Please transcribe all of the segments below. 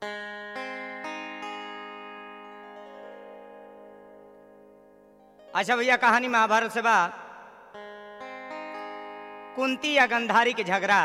अच्छा भैया कहानी महाभारत से बा कुंती या गंधारी के झगड़ा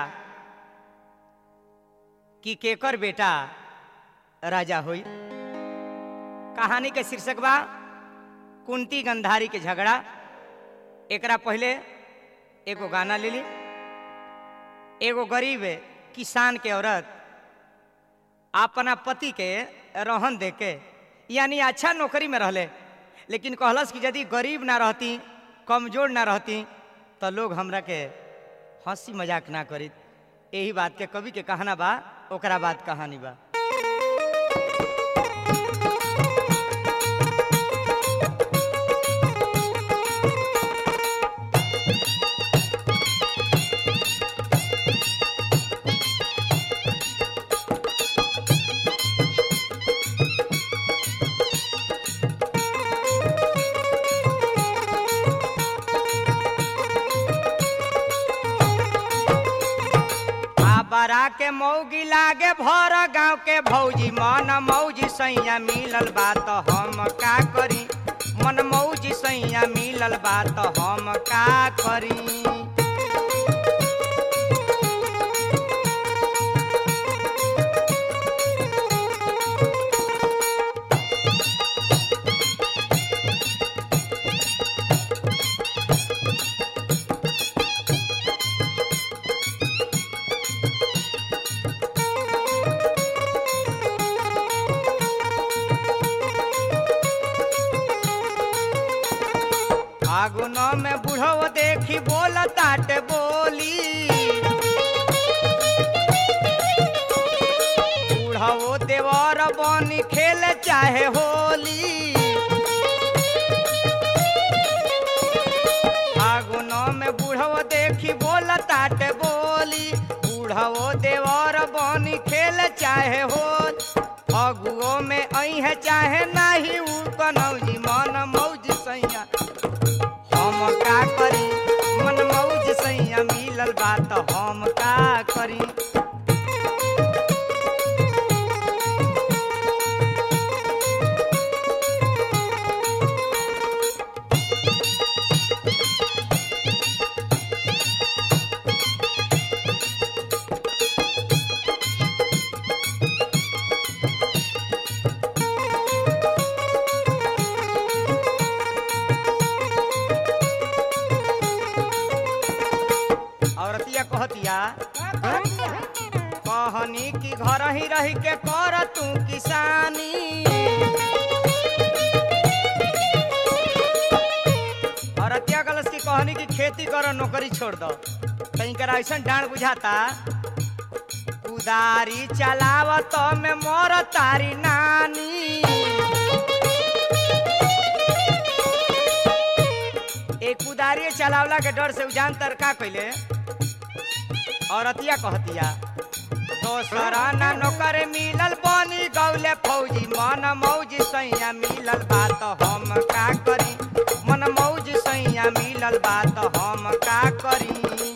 कि केकर बेटा राजा हुई कहानी के शीर्षक बा कुंती गंधारी के झगड़ा एकरा पहले एगो गाना ले ली एगो गरीब किसान के औरत अपना पति के रहन दे के यानी अच्छा नौकरी में रहले लेकिन कहलस कि यदि गरीब ना रहती कमजोर ना रहती तो लोग हमरा के हंसी मजाक ना करी यही बात के कवि के कहना बा ओकरा बाद कहानी बा बरा के मौगी लागे भर गांव के भौजी मन मौजी सैया मिलल बा तो हम का करी मन मौजी सैया मिलल बा तो हम का करी फागुनो में बुढ़ो देखी बोल ताट बोली बुढ़ो देवर बनी खेल चाहे होली फागुनो में बुढ़ो देखी बोल ताट बोली बुढ़ो देवर बनी खेल चाहे होल फगुओ में अह चाहे नाही ऊ कनौजी मन मौज सैया हम का करी मन मौज सैया मिलल बात हम का करी औरतिया कहतिया कहनी की घर ही रह के कर तू किसानी औरतिया गलस की कहनी की खेती करो नौकरी छोड़ दो कहीं कर ऐसा डांड बुझाता कुदारी चलाव तो में मोर तारी नानी एक कुदारी चलावला के डर से उजान तर का कैले औरतिया कहतिया दोसरा ना नौकर मिलल बनी गौले फौजी मन मौज सैया मिलल बात हम का करी मन मौज सैया मिलल बात हम का करी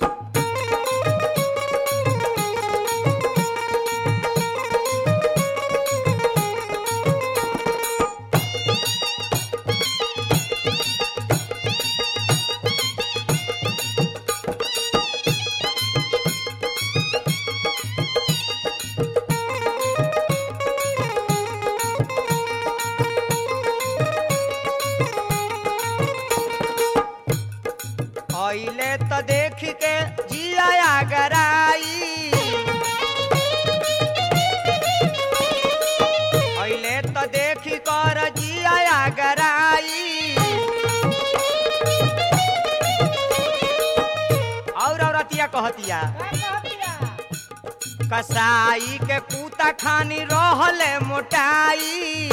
अइले तो देख के जिया गराई अइले तो देख कर जिया गराई और औरतिया कहतिया कसाई के पूता खानी रहले मोटाई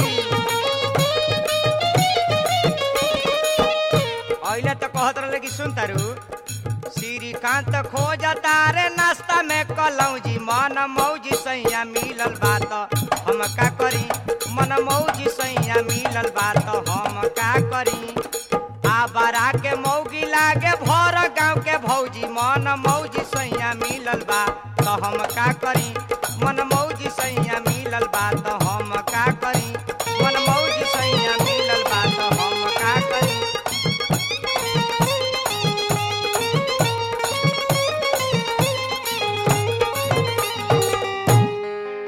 अइले तो कहत रहे कि सुन तारू श्रीकांत खोज तारे नाश्ता में कलौजी मन मौजी सैया मिलल बात हम का करी मन मौजी सैया मिलल बात हम का करी आ बरा के मौगी लागे भर गांव के भौजी मन मौजी सैया मिलल बा तो हम का करी मन मौजी सैया मिलल बा तो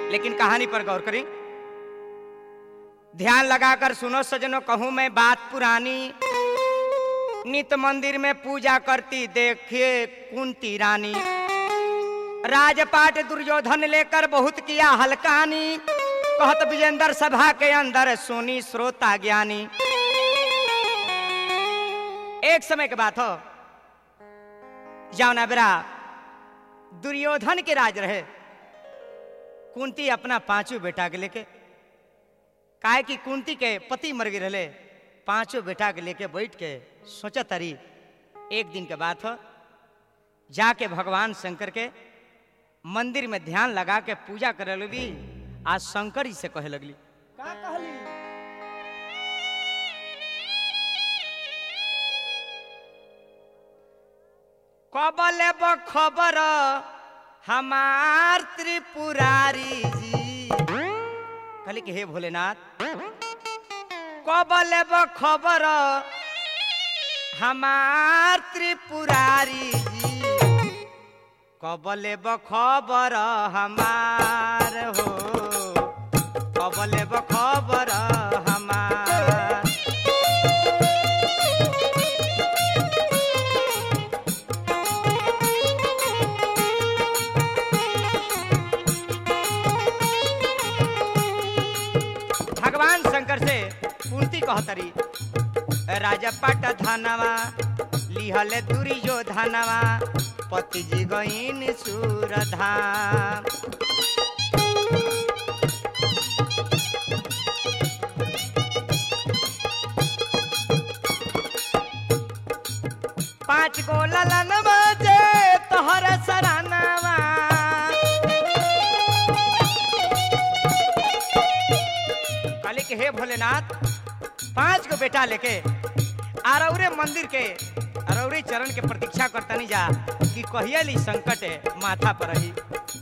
लेकिन कहानी पर गौर करें ध्यान लगाकर सुनो सजनो कहूं मैं बात पुरानी नित मंदिर में पूजा करती देखिए कुंती रानी राजपाट दुर्योधन लेकर बहुत किया हलकानी कहत विजेंद्र सभा के अंदर सोनी श्रोता ज्ञानी एक समय के बात हो जाओ ना बेरा दुर्योधन के राज रहे कुंती अपना पांचों बेटा के लेके काहे कि कुंती के पति मर गए रहे पांचों बेटा के लेके बैठ के सोचा तरी एक दिन के बात हो जाके भगवान शंकर के मंदिर में ध्यान लगा के पूजा करे लगी आज शंकर जी से कहे लगली का कहली कबल खबर हमार त्रिपुरारी जी कहली कि हे भोलेनाथ कबल खबर हमार त्रिपुरारी जी कबल खबर हमार हो कबल खबर हमार भगवान शंकर से कुंती कहतरी राजा पाट धनवा लिहले दूरी जो धनवा पति जी गईन सूर धाम पांच गो ललन बजे तोहर सरानवा कहली कि हे भोलेनाथ पांच गो बेटा लेके आरौरे मंदिर के अरौरे चरण के प्रतीक्षा करतनी जा कि कहियली संकट माथा पर रही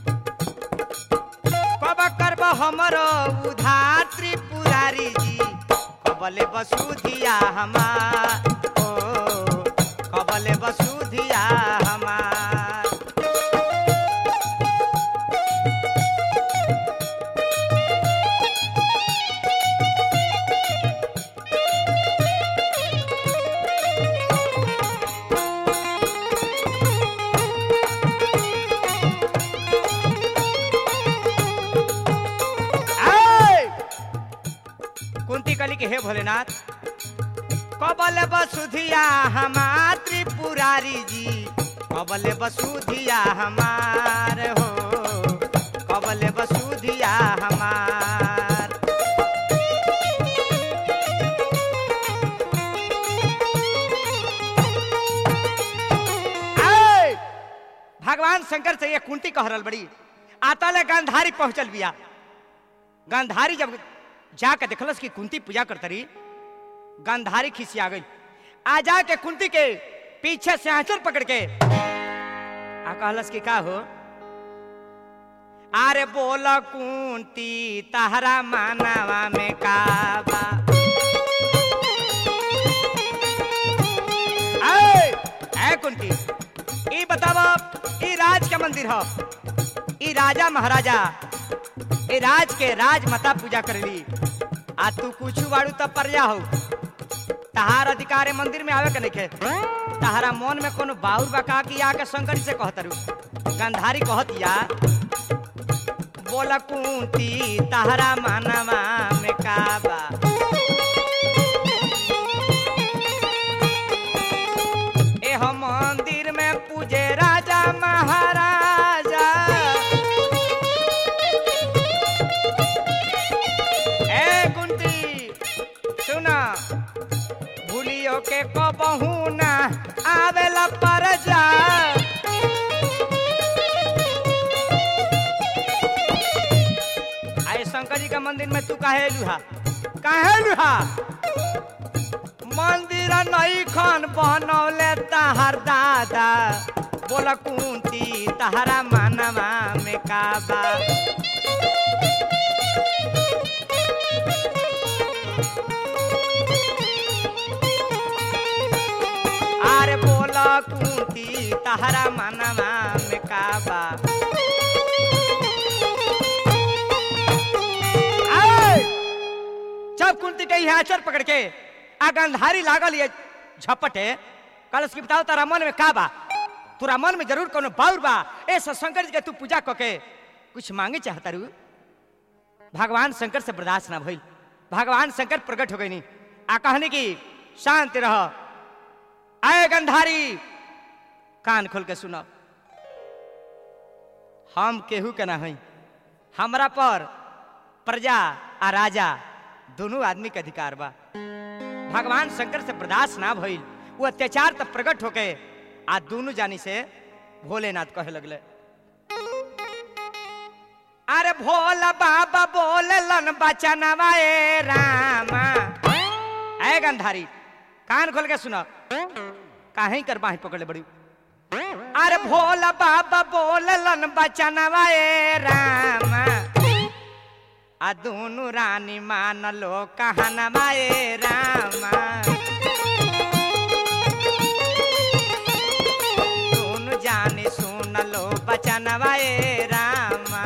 कब करब हमर उधार त्रिपुरारी जी कबले बसुधिया हमार ओ कबले बसुधिया हमार आय! कुंती कली के हे भोलेनाथ कबल बसुधिया हमार त्रिपुरारी जी कबल बसुधिया हमार हो कबल बसुधिया हमार आय! भगवान शंकर से ये कुंती कह रहल बड़ी आता ले गांधारी पहुंचल बिया गांधारी जब जाके देखलस कि कुंती पूजा करत रही गांधारी खिसिया गई आ जाके कुंती के पीछे से आंचल पकड़ के आ कहलस कि का हो अरे बोल कुंती तहरा मानवा में का बा ऐ, ऐ कुंती ई बतावा ई राज के मंदिर हो ई राजा महाराजा ए राज के राजमाता पूजा करली आ तू कुछ बाड़ू तब प्रजा हो तहार अधिकार है मंदिर में आवे के नहीं तहारा मन में कोनो बाउर बका की आके शंकर जी से कहतरू गंधारी कहत या बोला कुंती तहरा मानवा में काबा ए हम मंदिर में पूजे राजा महाराजा ए कुंती सुना भूलियो के कबहू ना आवेला पर जा आए शंकर जी का मंदिर में तू काहे लुहा काहे लुहा मंदिर नई खन बनौले तहर दादा बोला कुंती तहरा मानवा में काबा अरे बोला कुंती तहरा मनवा में काबा तब कुंती के यहाँ आचर पकड़ के आ गंधारी लागल ये झपटे कलश की बताओ तारा मन में का बा तोरा मन में जरूर कोनो बाउर बा ऐसा शंकर जी के तू पूजा कके कुछ मांगे चाहता रू भगवान शंकर से बर्दाश्त ना भइल भगवान शंकर प्रकट हो गई नहीं आ कहने की शांत रह आए गंधारी कान खोल के सुनो हम केहू के ना हई हमरा पर प्रजा आ राजा दोनों आदमी के अधिकार बा भगवान शंकर से बर्दाश्त ना भइल वो अत्याचार तब प्रकट होके आ दोनों जानी से भोलेनाथ कहे लगले अरे भोला बाबा बोलन बचनवा ए रामा ऐ गंधारी कान खोल के सुनो काहे कर बाही पकड़ले बड़ी अरे भोला बाबा बोलन बचनवा ए रामा आ दोनों रानी मान लो कहनवा ए रामा दोनों जाने सुन लो बचनवा ए रामा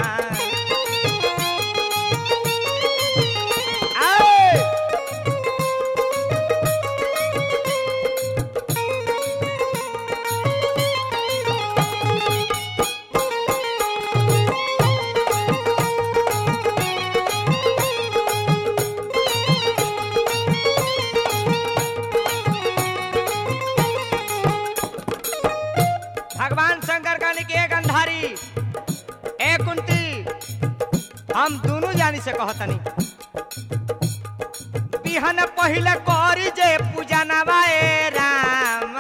आए! भगवान शंकर का के गंधारी ए कुंती हम दोनों जानी से कहतनी बिहन पहले करी जे पूजा नवाए राम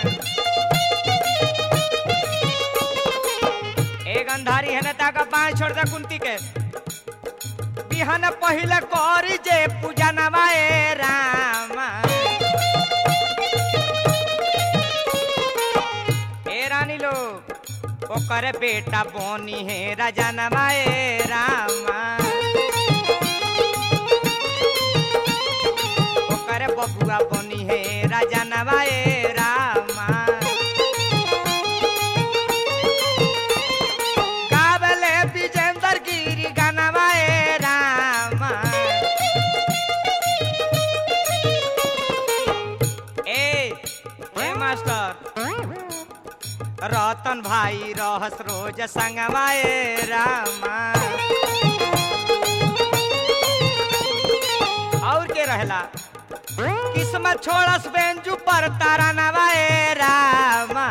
ए गंधारी है नेता का बाएं छोड़ दे कुंती के बिहन पहले करी जे पूजा नवाए राम हे रानी लोग ओकर बेटा बोनी है राजा नवाए रामा ओकर बबुआ बोनी है राजा नवाए रामा गावले विजेंद्र गिरी गनवाए रामा ए ए मास्टर रतन भाई रहस रोज संगवाए रामा और के रहला किस्मत छोड़स बेंजू पर तारा नवाए रामा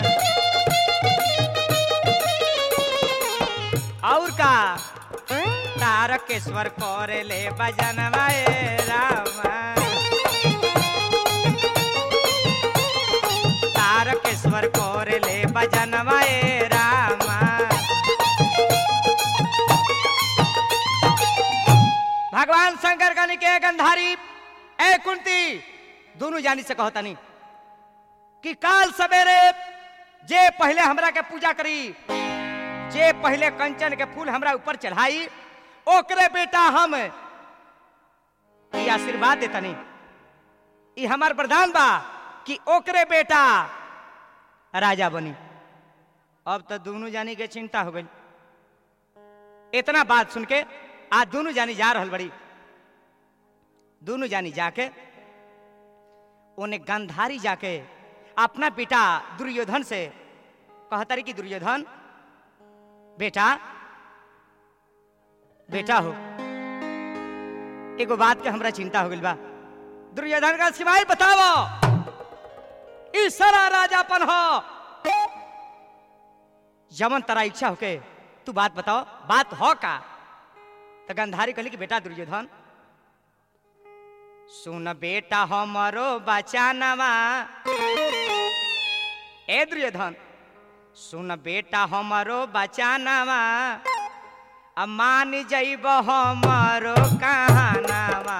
और का तारकेश्वर करे ले बजनवाए रामा तारकेश्वर करे ले बजनवाए रामा भगवान शंकर का के गंधारी ए कुंती दोनों जानी से कहता नहीं कि काल सवेरे जे पहले हमरा के पूजा करी जे पहले कंचन के फूल हमरा ऊपर चढ़ाई ओकरे बेटा हम ई आशीर्वाद देता नहीं ई हमार वरदान बा कि ओकरे बेटा राजा बनी अब तो दोनों जानी के चिंता हो गई इतना बात सुन के आज दोनों जानी जा रहल बड़ी दोनों जानी जाके उन्हें गंधारी जाके अपना बेटा दुर्योधन से कहता रही कि दुर्योधन बेटा बेटा हो एगो बात के हमरा चिंता हो गइल बा दुर्योधन का सिवाय बताओ ई सारा राजापन हो जमन तरा इच्छा होके तू बात बताओ बात हो का तो गंधारी कहली कि बेटा दुर्योधन सुन बेटा हमरो बचानवा ए दुर्योधन सुन बेटा हमरो बचानवा अब मान जइब हमरो कहानवा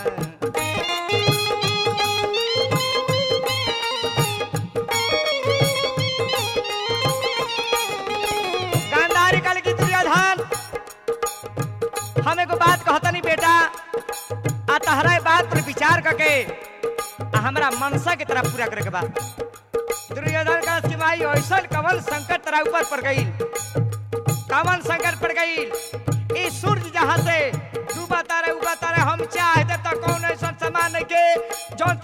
गांधारी कल की दुर्योधन हम एगो बात कहतनी बेटा आ तहरा ए बात पर विचार करके आ हमरा मनसा के तरह पूरा करे के बा दुर्योधन का सिवाय ऐसा कवन संकट तेरा ऊपर पड़ गई कवन संकट पड़ गई ई सूरज जहाँ से डूबा तारे उगा तारे हम चाहते तो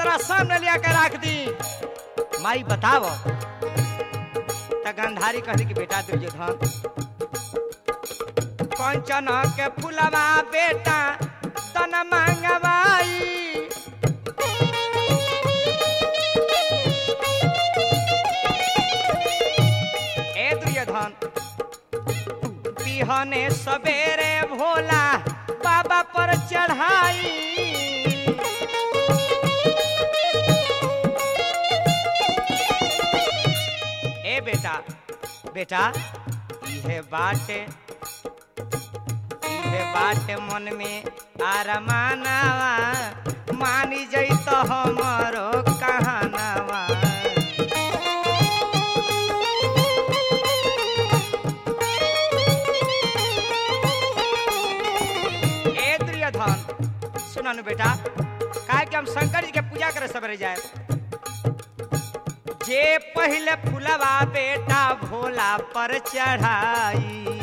तोरा सामने लिया के रख दी माई बताओ त गंधारी कहली कि बेटा दुर्योधन कंचन के फुलवा बेटा तन मंगवाई ए दुर्योधन बिहने सवेरे भोला बाबा पर चढ़ाई ए बेटा बेटा इहे बाटे इहे बाटे मन में आरमानवा मानी जैत हमरो कहानवा ए दुर्योधन सुना नु बेटा काहे कि हम शंकर जी के पूजा करे सबरे जाए जे पहले फुलवा बेटा भोला पर चढ़ाई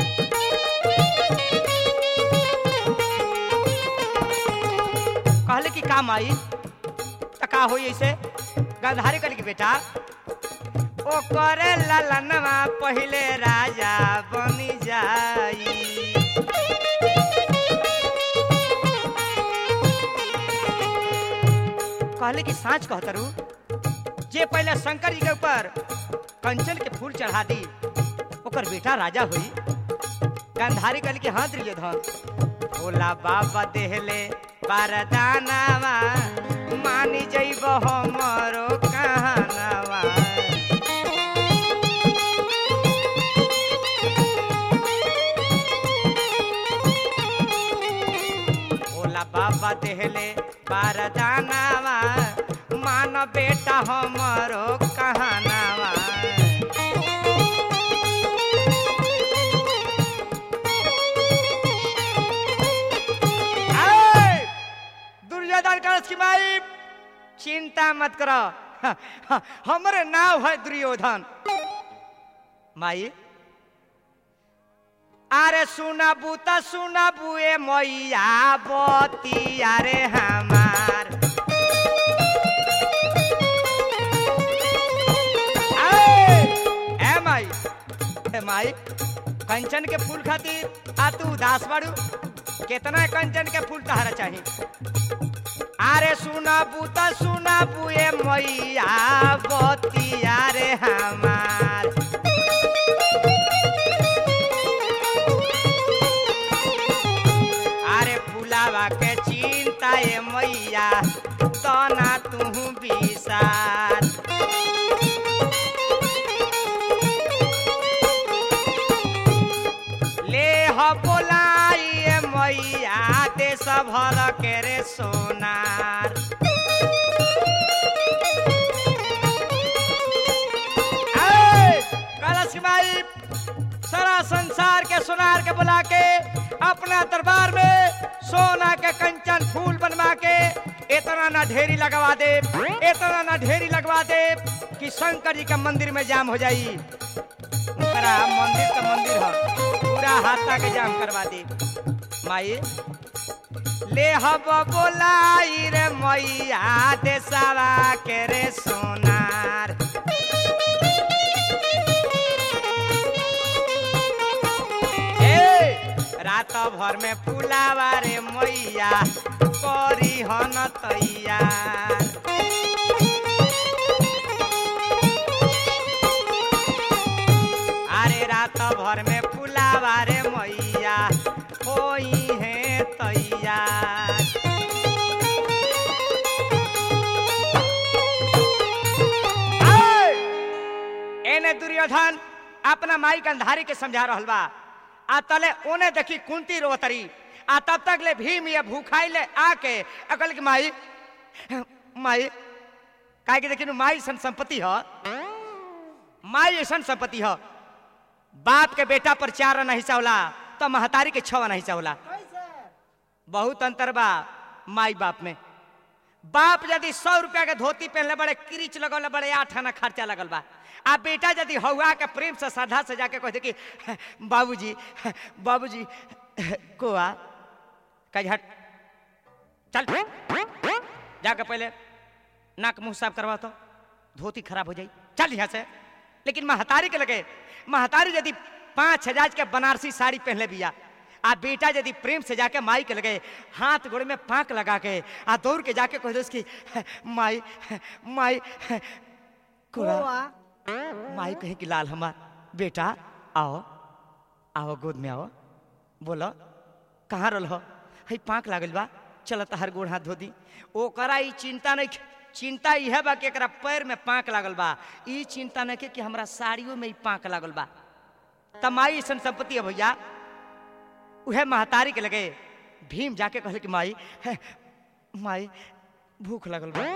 कहले कि काम आई त का होई ऐसे गंधारी कहले कि बेटा ओ करे ललनवा पहले राजा बनी जाई कहले कि साँच कहतरू जे पहले शंकर जी के ऊपर कंचन के फूल चढ़ा दी ओकर बेटा राजा हुई गंधारी कहली कि हाँ दुर्योधन भोला बाबा देहले बारदानावा मानी जइब हमरो कहानावा भोला बाबा देहले बारदानावा मान बेटा हमरो कहानावा आए! दुर्योधन कलश की माई चिंता मत करो हमरे नाव है दुर्योधन माई अरे सुनबू त सुनबू ए मैया बती अरे हमार आए! ए माई ए माई कंचन के फूल खातिर आ तू उदास बाड़ू कितना कंचन के फूल तहरा चाहिए अरे सुनबू त सुनबू ए मैया बतिया रे हमार अरे फुलावा के चिंता ए मैया तना तू विसार ले ह बोलाई ए मैया देश भर के रे सोनार ऐ, कलश की माई सारा संसार के सोनार के बुला के अपना दरबार में सोना के कंचन फूल बनवा के इतना ना ढेरी लगवा दे इतना ना ढेरी लगवा दे कि शंकर जी का मंदिर में जाम हो जाई उनकरा मंदिर का मंदिर है पूरा हाथा के जाम करवा दे माई ले हब बोलाई रे मैया देसावा के रे सोनार ए, रात भर में फुलावा रे मैया करी हन तैयार अरे रात भर में फुलावा रे मैया होई है तैयार आए! एने दुर्योधन अपना माई कंधारी के समझा रहल बा आ तले ओने देखी कुंती रोतरी आ तब तक ले भीम ये भूखाई ले आके अकल की माई माई काहे के देखी माई सन संपत्ति ह माई ऐसन संपत्ति ह बाप के बेटा पर चार आना हिस्सा होला तो महतारी के छह आना हिस्सा होला बहुत अंतर बा माई बाप में बाप यदि सौ रुपया के धोती पहनले बड़े किरिच लगल बड़े आठ आना खर्चा लगल बा आ बेटा यदि हौआ के प्रेम से श्रद्धा से जाके कहते कि बाबूजी बाबूजी कोआ कह हट चल जाके पहले नाक मुंह साफ करवा तो धोती खराब हो जाई चल यहाँ से लेकिन महतारी के लगे महतारी यदि पाँच हजार के बनारसी साड़ी पहनले बिया आ बेटा यदि प्रेम से जाके माई के लगे हाथ गोड़े में पाक लगा के आ दौड़ के जाके कह दो उसकी माई माई कोरा माई कहे कि लाल हमार बेटा आओ आओ गोद में आओ बोलो कहाँ रल हो हई पाक लागल बा चल तहार गोड़ हाथ धो दी ओकरा ई चिंता नहीं चिंता इहे बा कि एकरा पैर में पाक लागल बा ई चिंता नहीं के कि हमरा साड़ियों में ई पाक लागल बा तमाई ऐसन संपत्ति है भैया उहे महतारी के लगे भीम जाके कहले कि माई है, माई भूख लगल बा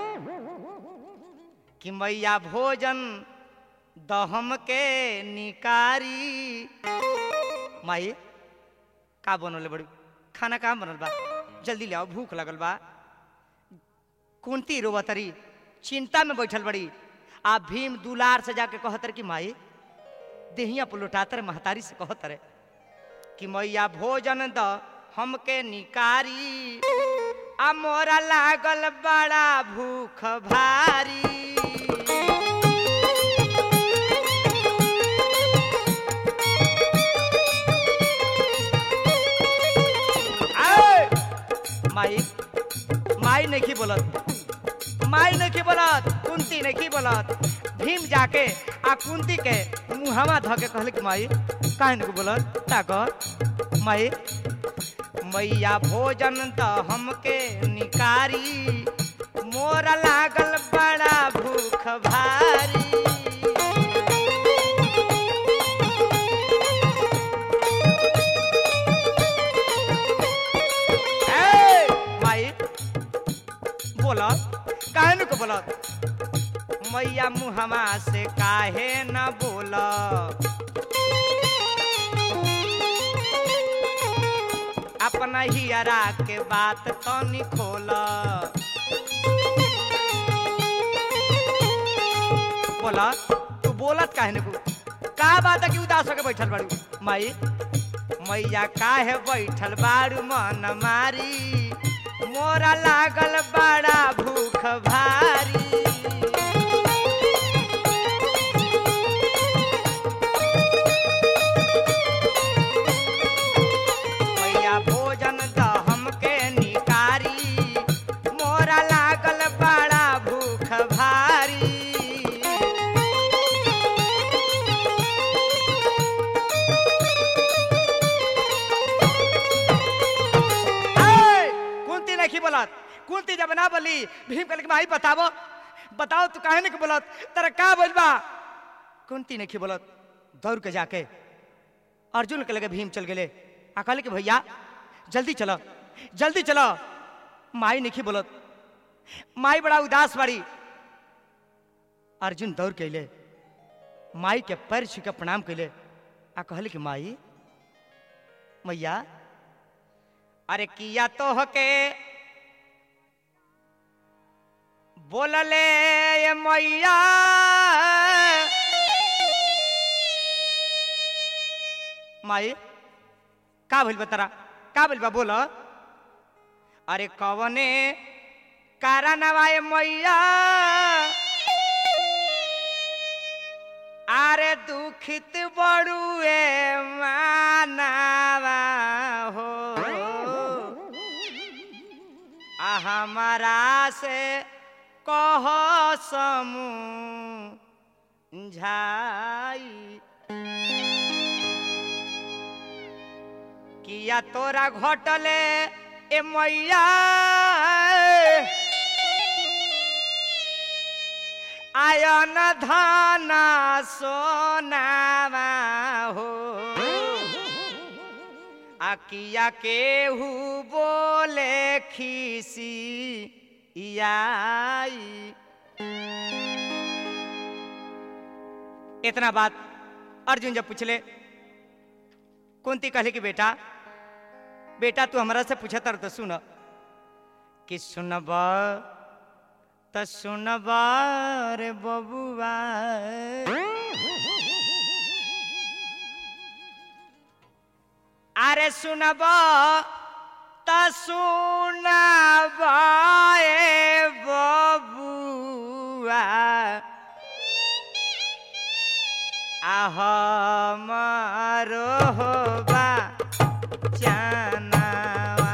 कि मैया भोजन दहम के निकारी माई का बनल बड़ी खाना कहाँ बनल बा जल्दी ले आओ भूख लगल बा कुंती रोवतरी चिंता में बैठल बड़ी आ भीम दुलार से जाके कहतर कि माई देहिया पुलुटातर महतारी से कहतर कि मैया भोजन द हमके निकारी आ मोरा लागल बड़ा भूख भारी आए! माई माई नहीं बोलत माई नहीं बोलत कुंती नहीं बोलत भीम जाके आ कुंती के मुहवा ध के कहले कि माई काहे नहीं बोलत ताक माई मैया भोजन त हमके निकारी मोर लागल बड़ा भूख भारी ए, माई बोला काहे न को बोला मैया मुहमा से काहे न बोला अपना हियरा के बात तनी खोला बोला तू बोलत काहे न को का बात है कि उदास होके बैठल बाड़ू माई मैया काहे बैठल बाड़ू मन मारी मोरा लागल बड़ा भूख भारी मैया भोजन द हमके निकारी मोरा लागल बड़ा भूख भारी ए, कुंती नहीं बोलत कुंती जब ना बोली भीम कहले कि भाई बताबो बताओ तू काहे नहीं बोलत तेरा का बोल बा कुंती नहीं बोलत दौड़ के जाके अर्जुन के लगे भीम चल गेले आ कहले कि भैया जल्दी चलो जल्दी चलो माई नहीं बोलत माई बड़ा उदास बाड़ी अर्जुन दौड़ के अले माई के पैर छू के प्रणाम कैले आ कहले कि माई मैया अरे किया तो हके बोलले ये मैया माई का भइल बा तारा का भइल बा बोल अरे कवने कारणवा ये मैया अरे दुखित बड़ुए मानावा हो आ हमारा से कह समझाई किया तोरा घटले ए मैया आयन धन सोनावा हो आ किया केहू बोले खीसी आई इतना बात अर्जुन जब पूछले कुंती कहले कि बेटा बेटा तू हमरा से पूछा तर तो सुन कि सुनब त सुनब रे बबुआ अरे सुनब त सुनब ए बबुआ आह मारो बा जानवा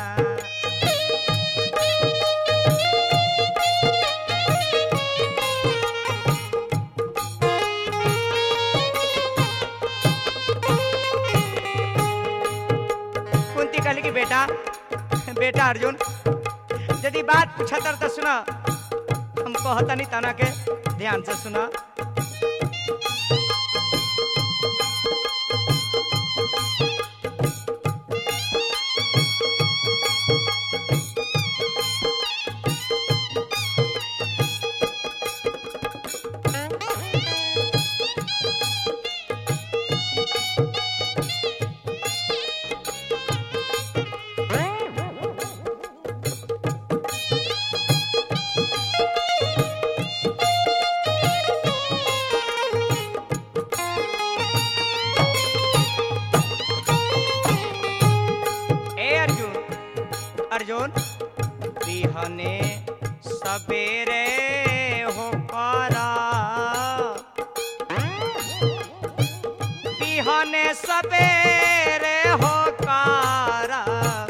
कुंती कहली कि बेटा बेटा अर्जुन यदि बात पूछतर तो सुना हम कहतनी तना के ध्यान से सुना ए अर्जुन अर्जुन बिहने सबेरे हो करा बिहने सबेरे हो करा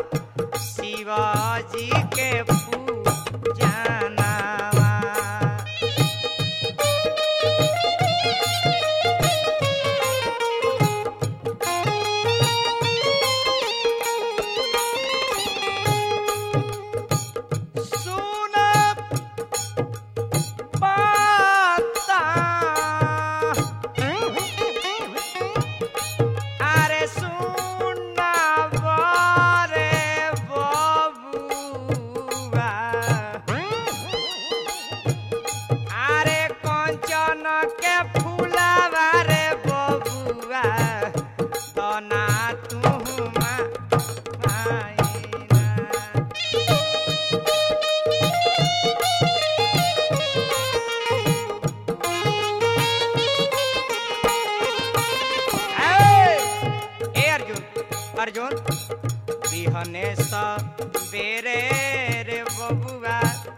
शिवाजी के पूजनवा सुन पाता अरे सुन बारे बबुआ अरे कंचन के फूलावा रे बबुआ तना तुमा आईना ए ए अर्जुन अर्जुन बिहने सा बेरे रे बबुआ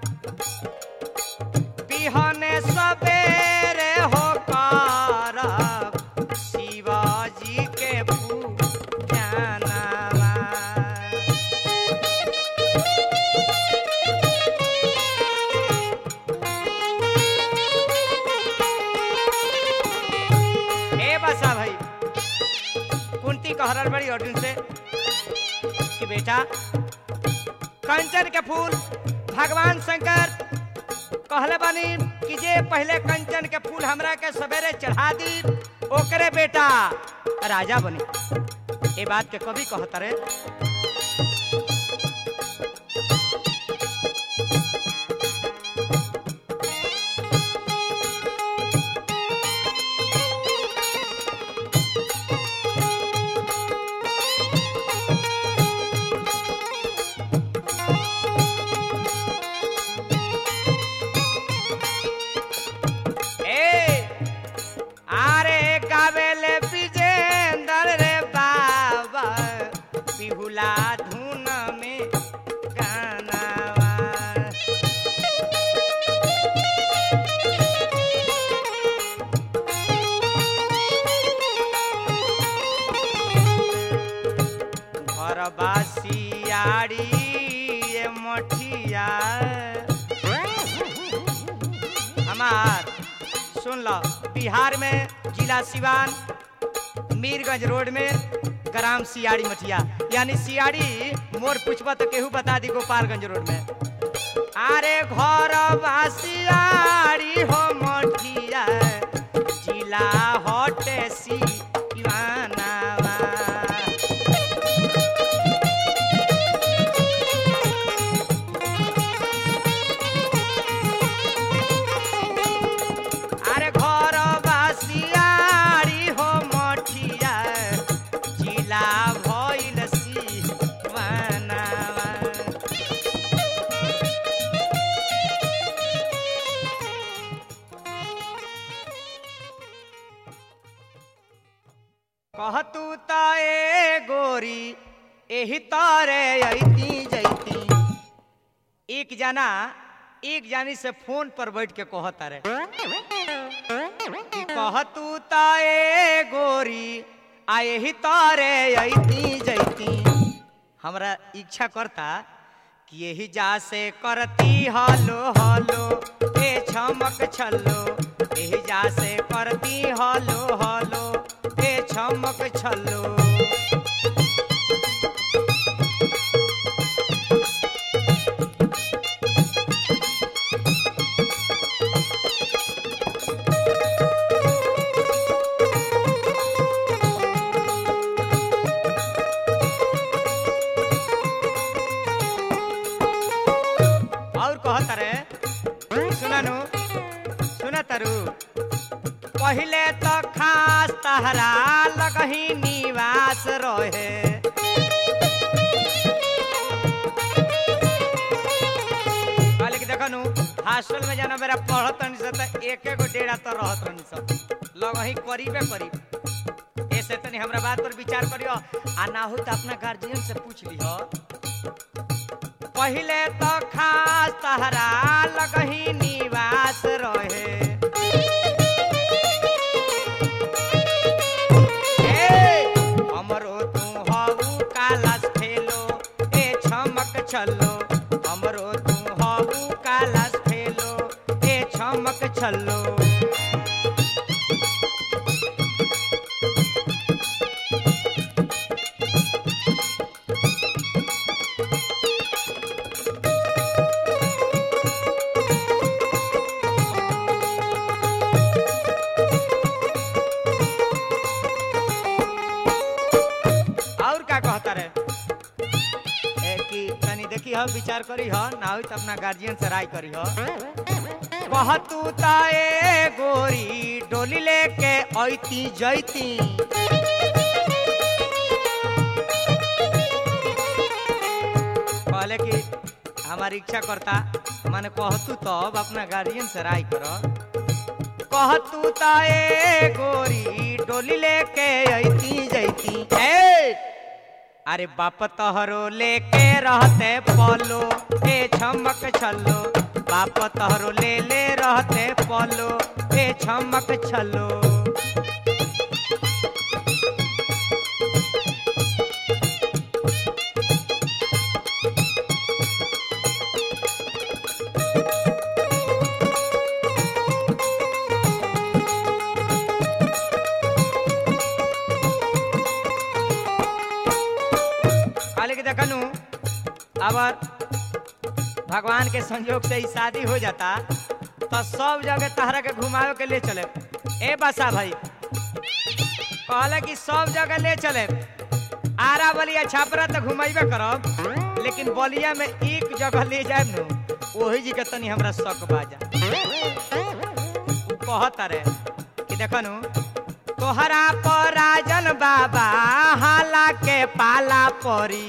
बिहने सबेरे हो करब शिवाजी के पूजनवा ए बसा भाई कुंती कहरल बड़ी अर्जुन से कि बेटा कंचन के फूल भगवान शंकर कहले बानी कि जे पहले कंचन के फूल हमरा के सवेरे चढ़ा दी ओकरे बेटा राजा बनी ए बात के कभी कहता रे ए आरे गावेले विजेंदर रे बाबा बिहुला धुन में गानावा घर बासियाड़ी ए मठिया हमार सुन लो बिहार में जिला सिवान मीरगंज रोड में ग्राम सियाड़ी मठिया यानी सियाड़ी मोर पूछबा तो केहू बता दी गोपालगंज रोड में अरे घर बासियाड़ी हो मठिया जिला हटे सिवानावा अरे घर बासियारी हो मठिया जिला भइल सिवानावा कहतू त ए गोरी एही तारे अइती जैती एक जना एक जानी से फोन पर बैठ के कहता रे कि कह तू ताए गोरी आ यही तारे अइती जैती हमरा इच्छा करता कि यही जा से करती हलो हलो ए छमक छल्लो यही जा से करती हलो हलो ए छमक छल्लो और कहत रे सुननु सुन तरु पहिले तो खास तहरा लगही निवास रहे कहले कि देखनु हॉस्टल में जाना मेरा पढ़त नहीं सब एक एक डेढ़ा तो रहत नहीं सब लगही करीबे करीब ऐसे तनी हमरा बात पर विचार करियो आ ना हो तो अपना गार्जियन से पूछ लियो पहिले तो खास तहरा लगही निवास रहे ए, हमरो तू हऊ कालस फेलो ए छमक छल्लो हमरो तू हऊ कालस फेलो ए छमक छल्लो और का कहता रे ए कि तनी देखी हो विचार करी हो ना हो तो अपना गार्जियन से राय करी हो कह तू ताए गोरी डोली लेके ऐती जैती कहले कि हमारी इच्छा करता माने कह तू तब अपना गार्जियन से राय करो कह तू ताए गोरी डोली लेके ऐती जैती ए अरे बाप तहरो लेके रहते पलो ए छमक छलो बाप तहरो ले ले रहते पलो ए छमक छलो कहले कि देखनु अबर भगवान के संयोग से ही शादी हो जाता तो सब जगह तहरा के घुमावे के ले चले ए बसा भाई कहले कि सब जगह ले चले आरा बलिया छापरा तो घुमाइबे करब लेकिन बलिया में एक जगह ले जाए नु वही जी के तनी हमरा शक बाजा उ कहत रे कि देखनु तोहरा पर राजन बाबा हाला के पाला परी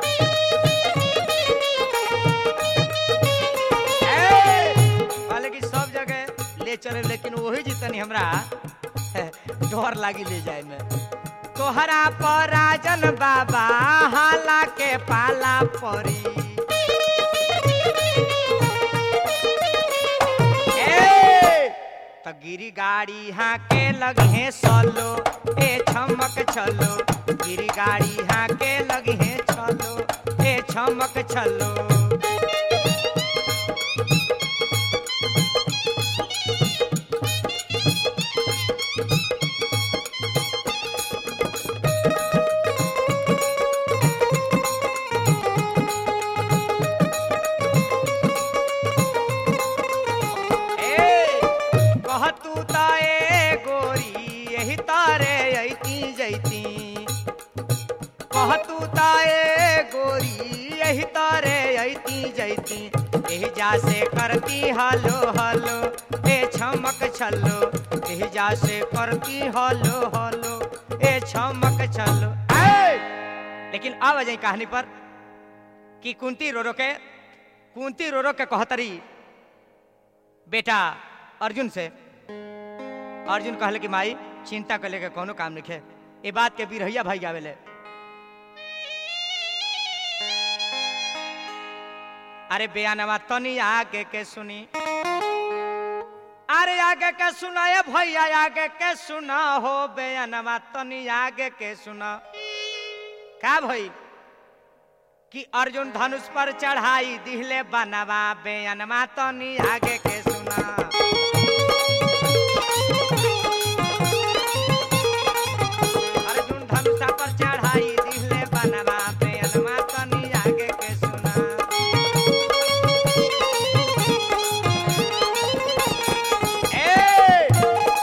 ए, कहले कि सब जगह ले चले लेकिन वही जितनी हमरा डर लागी ले जाए में तोहरा पर राजन बाबा हाला के पाला परी ए, त गिरी गाड़ी हाँ के लगे सलो ए छमक छलो गिरी गाड़ी हाँ के लगे छलो ए छमक छलो ए कह तू त ए गोरी यही तारे ऐती जैती कह तू त ए गोरी यही तारे ऐती जैती एही जा से करती हलो हलो ए छमक छलो एही जा से करती हलो हलो ए छमक छलो ए! लेकिन अब जाई कहानी पर कि कुंती रो रो के कुंती रो रो के कहतरी बेटा अर्जुन से अर्जुन कहले कि माई चिंता कर लेके कोनो काम नहीं है ये बात के बिरहैया भाई गावेले अरे बयानवा तनी आगे के सुनी अरे आगे के सुना ये भैया आगे के सुना हो बयानवा तनी आगे के सुना का भई कि अर्जुन धनुष पर चढ़ाई दिहले बनवा बयानवा तनी आगे के सुना अर्जुन धनुषा पर चढ़ाई दिहले बनवा बयानवा तनी आगे के सुना ए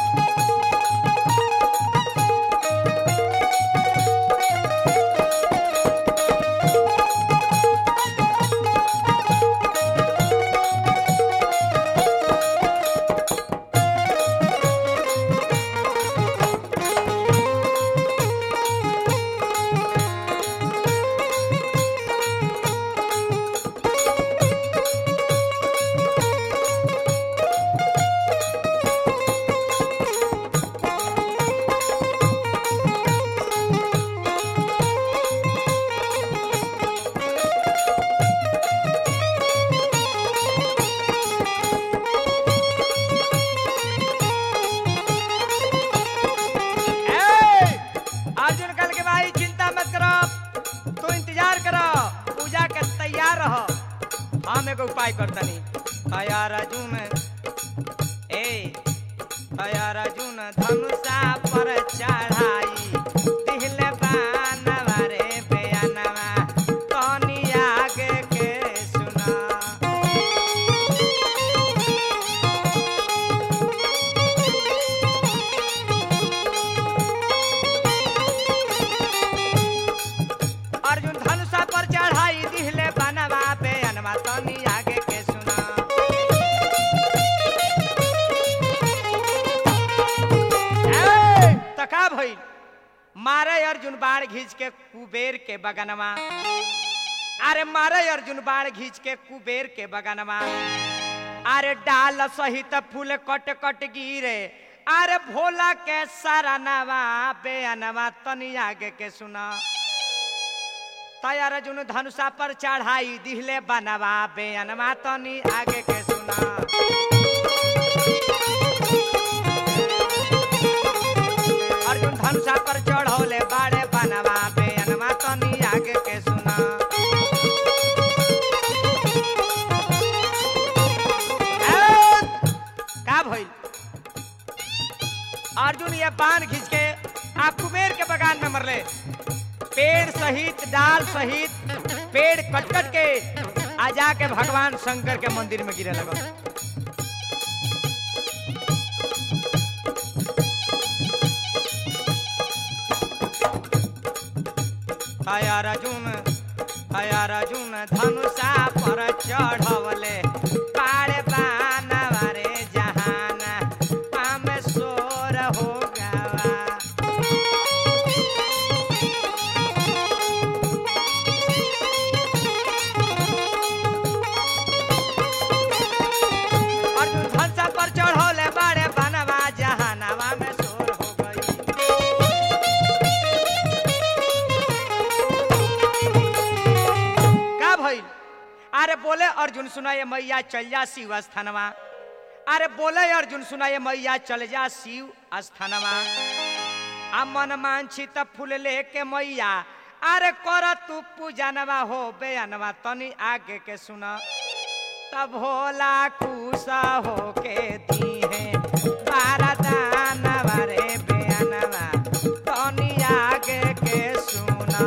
ए, अर्जुन कल के भाई चिंता मत करो तू इंतजार करो पूजा के तैयार रहो हम एगो उपाय करतनी तैयार अर्जुन ए तैयार अर्जुन धनुषा पर चढ़ाई दिहले बानवा रे बेअनवा तनी आगे के सुना अर्जुन धनुषा पर चढ़ाई दिहले बनवा पे अनवा तनी आगे के सुना ए, त का भइल मारे अर्जुन बाण घींच के कुबेर के बगनवा अरे मारे अर्जुन बाण घींच के कुबेर के बगनवा अरे डाल सहित फूल कट कट गिरे अरे भोला के सरनवा बेअनवा तनी आगे के सुना तैयार अर्जुन धनुषा पर चढ़ाई दिहले बनवा बेअनवा तनी आगे के सुना अर्जुन धनुषा पर चढ़ौले बाड़े बनवा बेअनवा तनी आगे के सुना ए, का भइल अर्जुन ये बाण खींच के आ कुबेर के बगान में मरले पेड़ सहित डाल सहित पेड़ कट कट के आ जाके भगवान शंकर के मंदिर में गिरे लगल हया अर्जुन हया अर्जुन धनुषा पर चढ़वले पाड़े बानवा रे जहाना हम सोर हो गवा अर्जुन धनुषा पर चढ़ौले बाड़े बनवा जहानावा में सोर हो गई का भइल अरे बोले अर्जुन सुना ये मैया चल जा शिव स्थानवा अरे बोले अर्जुन सुना ये मैया चल जा शिव स्थानवा आ मन मांछित फूल लेके मैया अरे कर तू पूजनवा हो बेअनवा तनी आगे के सुना तब भोला खुशा हो के दी है बारा दानवा रे बेअनवा तनी आगे के सुना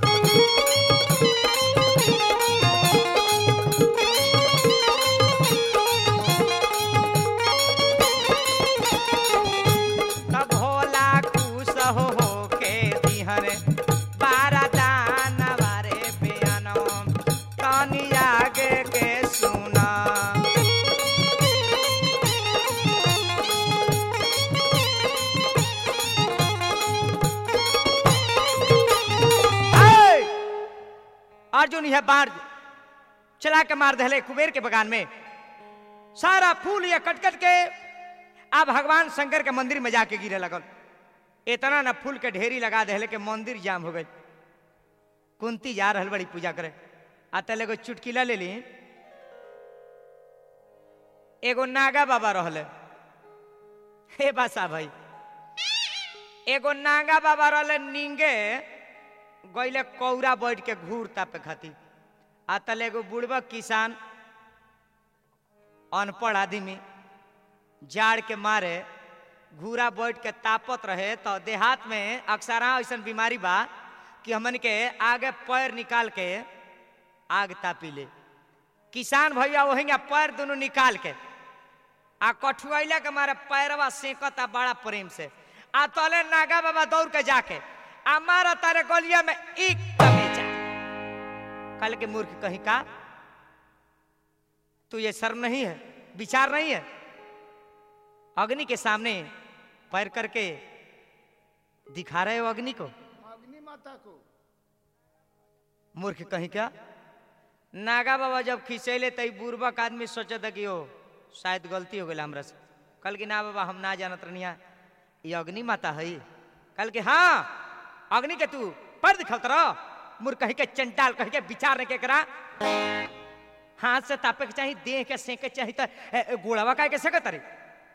तब भोला खुश हो हो के दिहरे बारा दानवा रे बेअनवा तनी आगे के सुना ए! अर्जुन यह बाढ़ चला के मार दहले कुबेर के बगान में सारा फूल ये कट कट के आ भगवान शंकर के मंदिर में जाके गिरे लगल इतना ना फूल के ढेरी लगा दहले के मंदिर जाम हो गई कुंती जा रहल बड़ी पूजा करे आ तले एगो चुटकिला ले ली एगो नागा बाबा रहले हे बासा भाई एगो नागा बाबा रहले नींगे गईले कौरा बैठ के घूर तापे खाती आ तले एगो बुढ़बा किसान अनपढ़ आदमी जाड़ के मारे घूरा बैठ के तापत रहे तो देहात में अक्सर ऐसा बीमारी बा कि हमन के आगे पैर निकाल के आग तापी ले किसान भैया वही पैर दोनों निकाल के आ कठुआइला के मारे पैरवा सेकता बड़ा प्रेम से आ तले नागा बाबा दौड़ के जाके आ मारा तारे गलिया में एक तमेजा कल के मूर्ख कहीं का तू ये शर्म नहीं है विचार नहीं है अग्नि के सामने पैर करके दिखा रहे हो अग्नि को अग्नि माता को मूर्ख कहीं क्या नागा बाबा जब खिंचैले तई बुर्बक आदमी सोचे था कि ओ शायद गलती हो गई हमरा से कल की ना बाबा हम ना जानत रनिया ये अग्नि माता है कल के हाँ अग्नि के तू पर दिखल रह मूर्ख कहीं के चंटाल कहीं के विचार नहीं के करा हाथ से तापे के चाहिए देह के सेके चाहिए तो ए, ए, गोड़वा का के सकत रे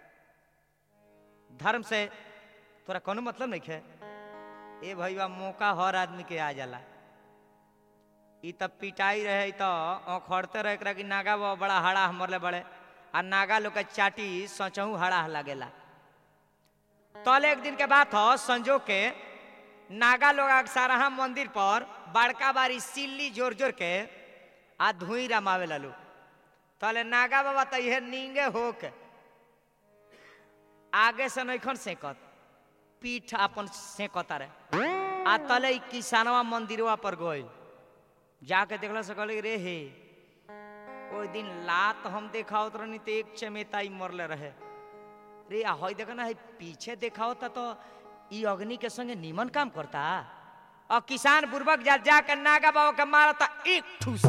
धर्म से तोरा कोनो मतलब नहीं है ए भैया मौका हर आदमी के आ जाला ई तब पिटाई रहे तो खड़ते रहे एकरा कि नागा बाबा बड़ा हड़ा मरले बड़े आ नागा लोग के चाटी सचहू हड़ा लागेला तल एक दिन के बात हो संजोग के नागा लोग अक्सरहा मंदिर पर बड़का बारी सिल्ली जोर जोर के आ धुई रमावे ललू तले नागा बाबा तो यह नींगे हो के आगे से नैखन सेकत पीठ अपन सेकता रहे आ तले ई किसानवा मंदिरवा पर गई जाके देखला से कहले रे हे ओइ दिन लात हम देखावत रहनी तो एक चमेताई मरले रहे रे आ हई देखा ना हई पीछे देखावता तो ई अग्नि के संगे नीमन काम करता और किसान बुर्बक जा जाकर नागा बाबा के मारता एक ठूस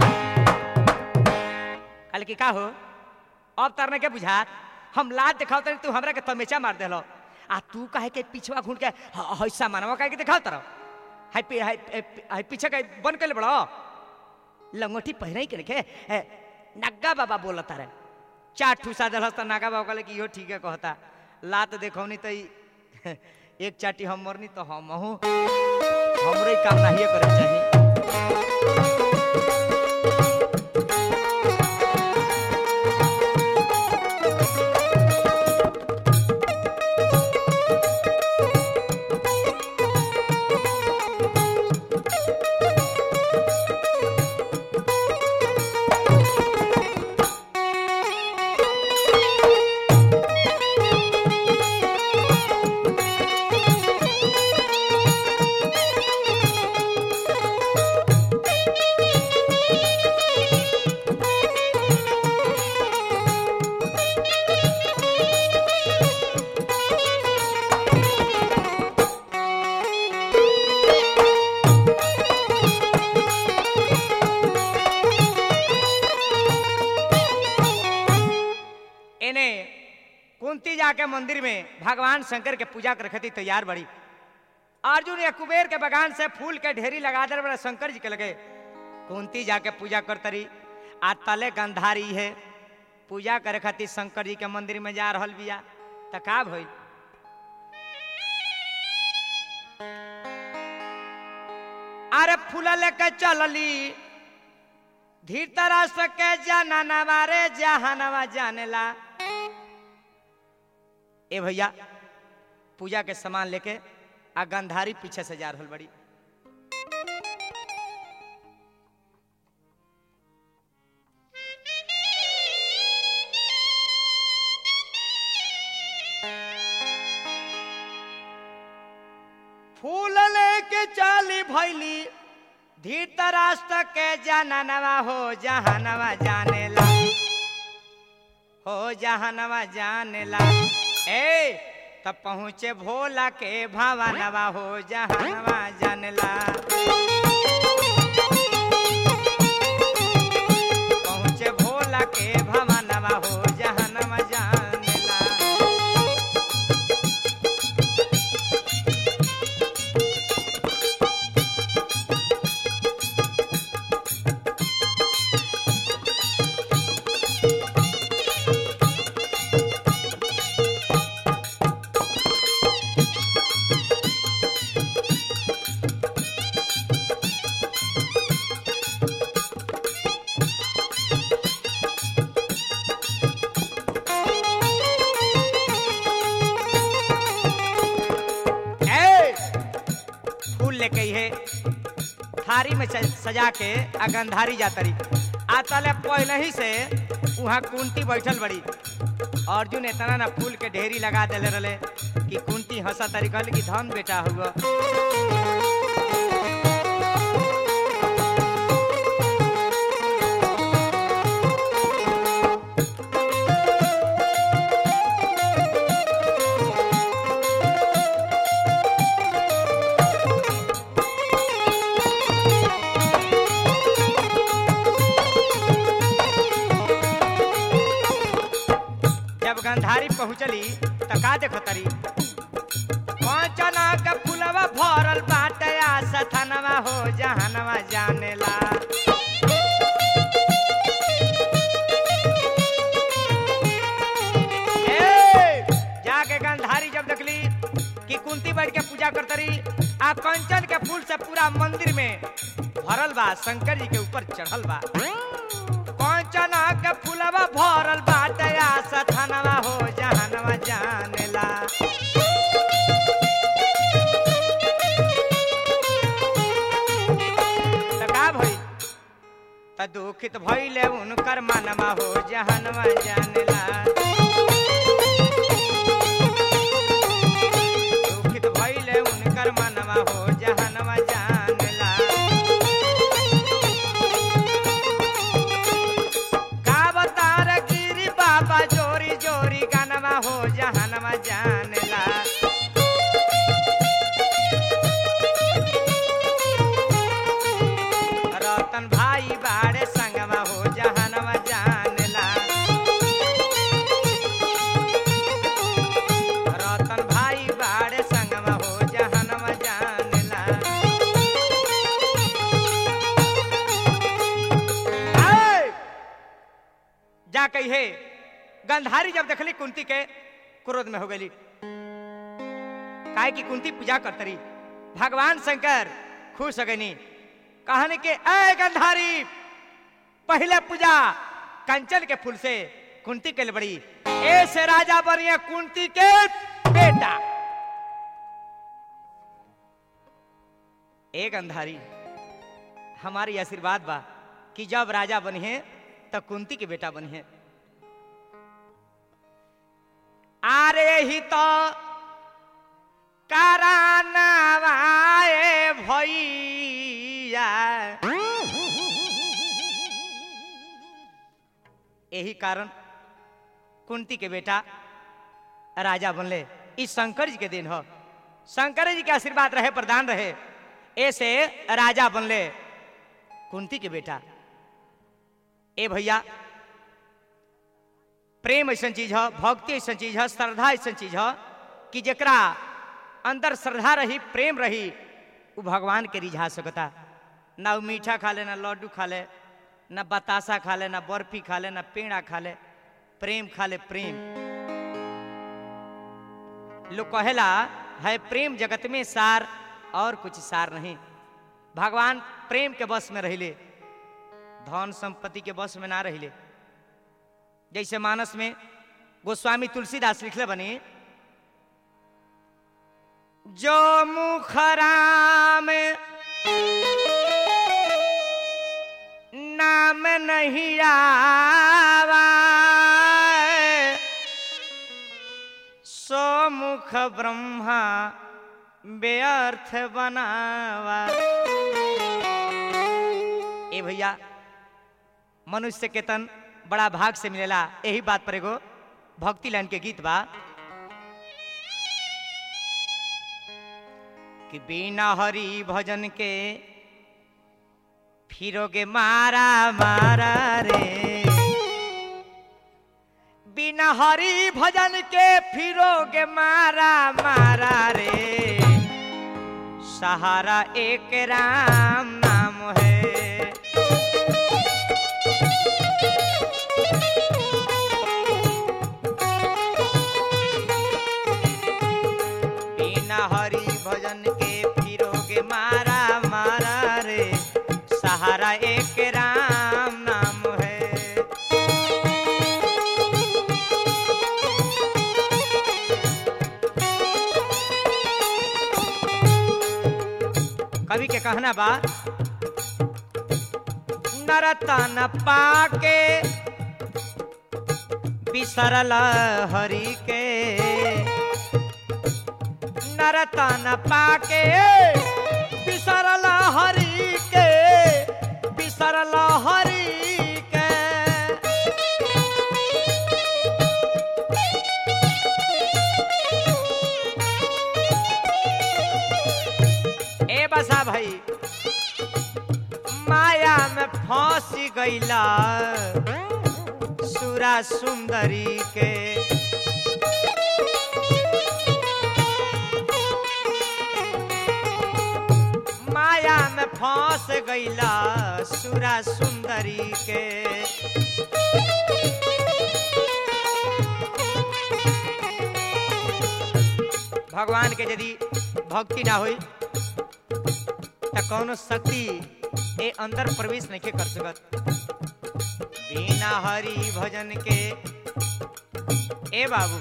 कल की का हो अब तरने के बुझात हम लात देखावत तू हमरा के तमेचा मार देलो आ तू काहे के पिछवा घूर के ह- हई सामानवा काहे के देखावत रहो हाय पी हाय हाय पीछे के बन के ले बड़ो लंगोटी पहिरे के रखे ए, नग्गा बाबा बोलत रे चार ठूसा दलस त नागा बाबा कहले कि इहो ठीक है कहता लात देखौनी त ई एक चाटी हम मरनी तो हम हूँ हमरे ही काम नहीं करे चाहिए इन्हें कुंती जाके मंदिर में भगवान शंकर के पूजा कर रखती तैयार बड़ी अर्जुन या कुबेर के बगान से फूल के ढेरी लगा दे बड़ा शंकर जी के लगे कुंती जाके पूजा करत रही आ तले गंधारी है पूजा करे खातिर शंकर जी के मंदिर में जा रहल बिया त का भइल अरे फूल लेके चलली धीरतराष्ट्र के जाननवा रे जहानवा जानेला ए भैया पूजा के सामान लेके आ गंधारी पीछे से जा रहल बड़ी फूल लेके चाली भैली धीरतराष्ट्र के जाननवा हो जहानवा जानेला हो जहानवा जानेला ए तब पहुँचे भोला के भवानवा हो जहानवा जानेला पहुँचे भोला के भवानवा हो जहानवा जानेला थारी में स- सजा के आ गंधारी जातरी आ तले पहले ही से वहाँ कुंती बैठल बड़ी अर्जुन इतना ना फूल के ढेरी लगा देले रहे कि कुंती हंसा तारी कहल कि धन बेटा हुआ जब गंधारी पहुंचली त का देखो तरी चना के फुलवा भरल बाटे आ सथनवा हो जहनवा जानेला ए, जाके गंधारी जब देखली कि कुंती बैठ के पूजा करतरी आ कंचन के फूल से पूरा मंदिर में भरल बा शंकर जी के ऊपर चढ़ल बा कंचना के फूलवा भरल बाटे आ सथनवा हो जहनवा जानेला त का भई त दुखित भइले उनकर मनवा हो जहनवा जानेला दुखित भइले उनकर मनवा हो जहनवा जानेला का बतार गिरी बाबा जोरी जोरी गानवा हो जहनवा जानेला रतन भाई बाड़े संगवा हो जहनवा जानेला रतन भाई बाड़े संगवा हो जहनवा जानेला आए! जा कही गंधारी जब देखली कुंती के क्रोध में हो गई काहे की कुंती पूजा करतरी भगवान शंकर खुश हो गई कहने के ए गंधारी पहले पूजा कंचन के फूल से कुंती के लिए बड़ी ऐसे राजा बनिए कुंती के बेटा ए गंधारी हमारी आशीर्वाद बा कि जब राजा बनिए तब कुंती के बेटा बनिए आरे ही तो करानवाए भैया यही कारण कुंती के बेटा राजा बनले इस शंकर जी के दिन हो शंकर जी के आशीर्वाद रहे प्रदान रहे ऐसे राजा बनले कुंती के बेटा ए भैया प्रेम ऐसा चीज है भक्ति ऐसा चीज है श्रद्धा ऐसा चीज है कि जकरा अंदर श्रद्धा रही प्रेम रही वो भगवान के रिझा सकता ना वो मीठा खा ले ना लड्डू खा ले ना बतासा खा ले ना बर्फी खा ले ना पेड़ा खा ले प्रेम खा ले प्रेम लोग कहेला है प्रेम जगत में सार और कुछ सार नहीं भगवान प्रेम के बस में रहिले धन संपत्ति के बस में ना रहिले जैसे मानस में गोस्वामी तुलसीदास लिखले बनी जो मुखराम नाम नहीं आवा सो मुख ब्रह्मा व्यर्थ बनावा ए भैया मनुष्य के तन बड़ा भाग से मिलेला यही बात पर एगो भक्ति लाइन के गीत बा कि बिना हरि भजन के फिरोगे मारा मारा रे बिना हरि भजन के फिरोगे मारा मारा रे सहारा एक राम नाम है बिना हरि भजन के फिरोगे मारा मारा रे सहारा एक राम नाम है कवि के कहना बा नरतन पाके बिसरल हरि के नरतन पाके बिसरल हरि के बिसरल हरि के ए बसा भाई माया में फंस गईला सुरा सुंदरी के माया में फंस गईला सुरा सुंदरी के भगवान के यदि भक्ति ना होई त कौनो शक्ति ए अंदर प्रवेश नहीं कर सकत बिना हरि भजन के ए बाबू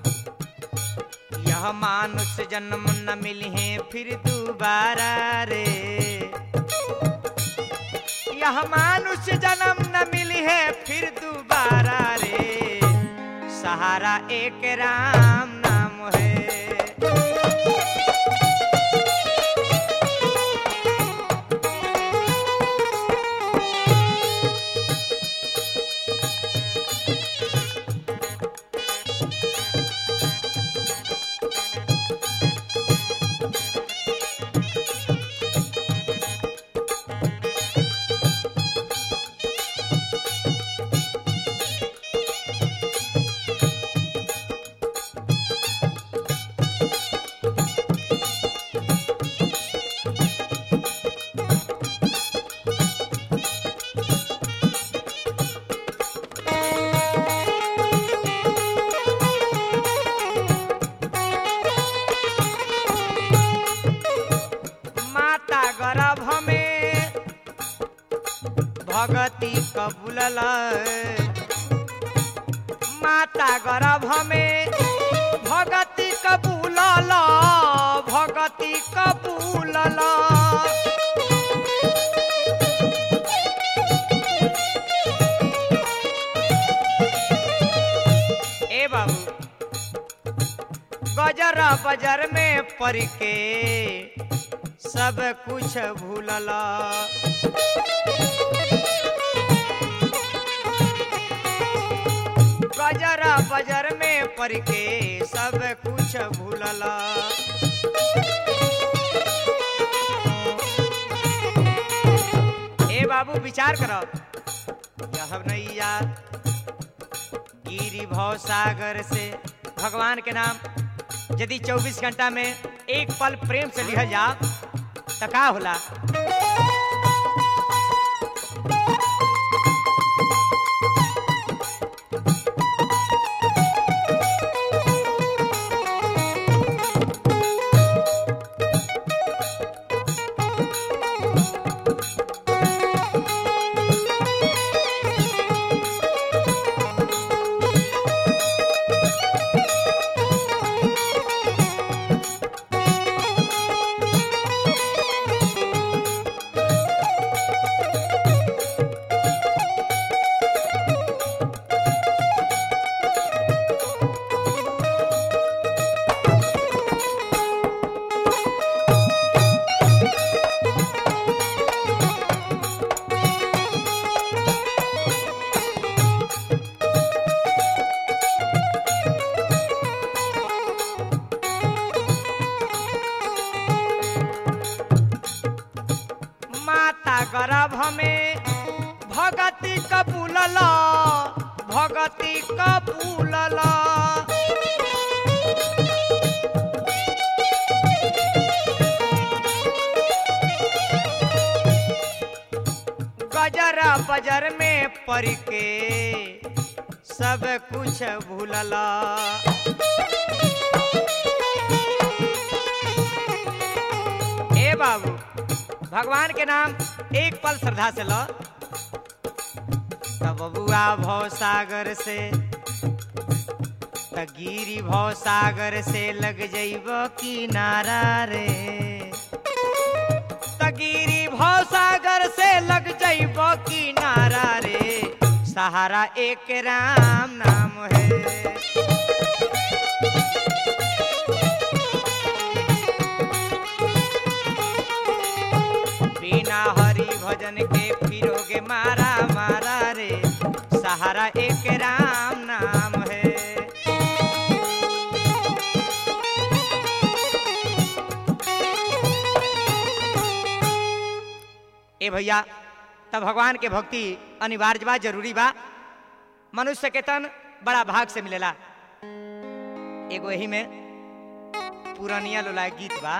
यह मानुष जन्म न मिले फिर दोबारा रे यह मानुष जन्म न मिली है फिर दोबारा रे सहारा एक राम नाम है माता गर्भ में भगती कबूलल माता गर्भ में भगती कबूलल भगती कबूलल ए बाबू गजर बजर में पड़ के सब कुछ भूलला गजर बजर में पड़ के सब कुछ भूलला ए बाबू विचार करो यह नैया गिरी भव सागर से भगवान के नाम यदि 24 घंटा में एक पल प्रेम से लिहल जा तो का होला माता गर्भ में भगती कपूलल भगती कपूलल गजर बजर में पड़ के सब कुछ भूलला ए बाबू भगवान के नाम एक पल श्रद्धा से लो तब बबुआ भव सागर से त गिरी भव सागर से लग जइब किनारा रे त गिरी भव सागर से लग जइब किनारा मारा रे सहारा एक राम नाम है बिना हरि भजन के फिरोगे मारा मारा रे सहारा एक राम नाम है ए भैया तब भगवान के भक्ति अनिवार्य बा जरूरी बा मनुष्य के तन बड़ा भाग से मिलेला एगो यही में पुरानिया लोला गीत बा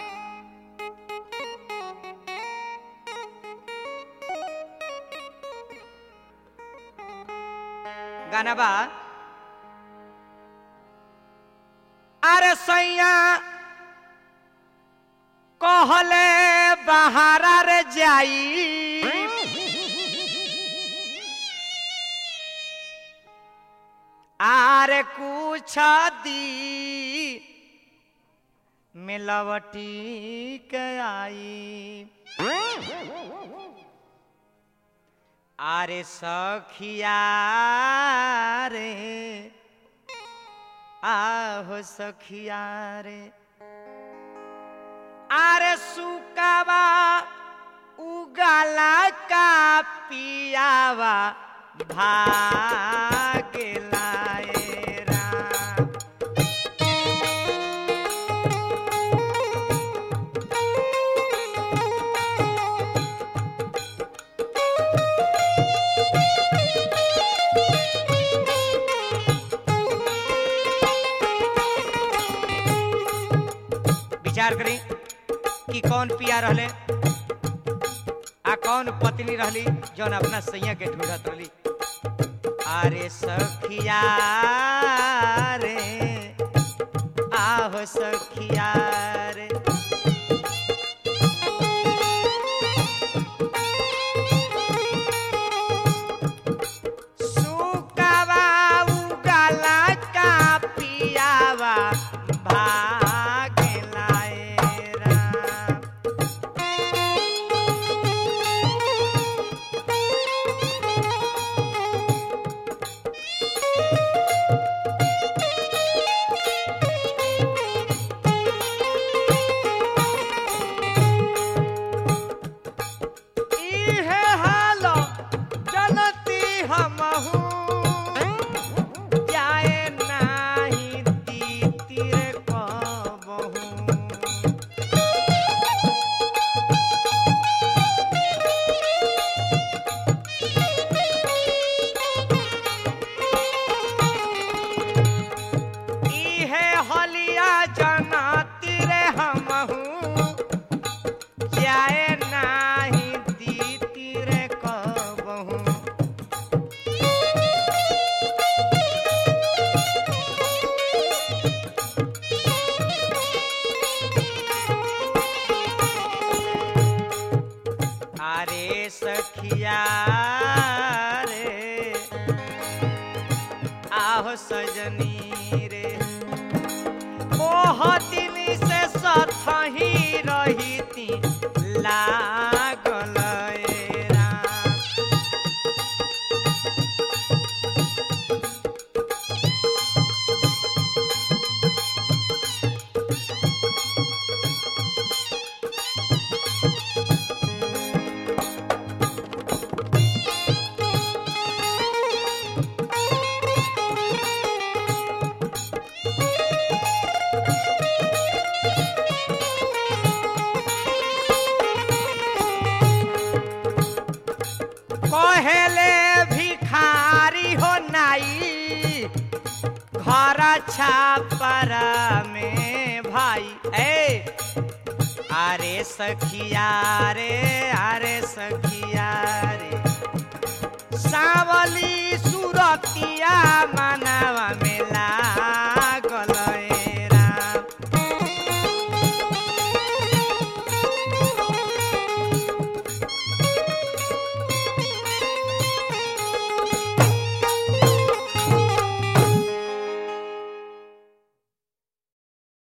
गाना बा अरे सैया कहले बहारा रे जाई आरे कुछ दी मिलवटी के आई आरे सखिया रे आहो सखिया रे आरे सुकावा उगाला का पियावा भागे लाए राम विचार करी कि कौन पिया रहले आ कौन पत्नी रहली जौन अपना सैया के ढूंढत रहली अरे सखिया रे आहो सखिया रे सुकावा उगाला का पियावा भागे लाए राम इहे हाल जनती हमहू जाए नाही तीतिर कबहू इहे हलिया जनती रे हमहू जाए नाही दीती रे कबहू अरे सखिया रे आहो सजनी रे ओह दिन से सथही रही लागल ए राम कहेले भिखारी हो नाई घर छापरा में भाई ए अरे सखिया रे अरे सखिया रे सावली सुरतिया मना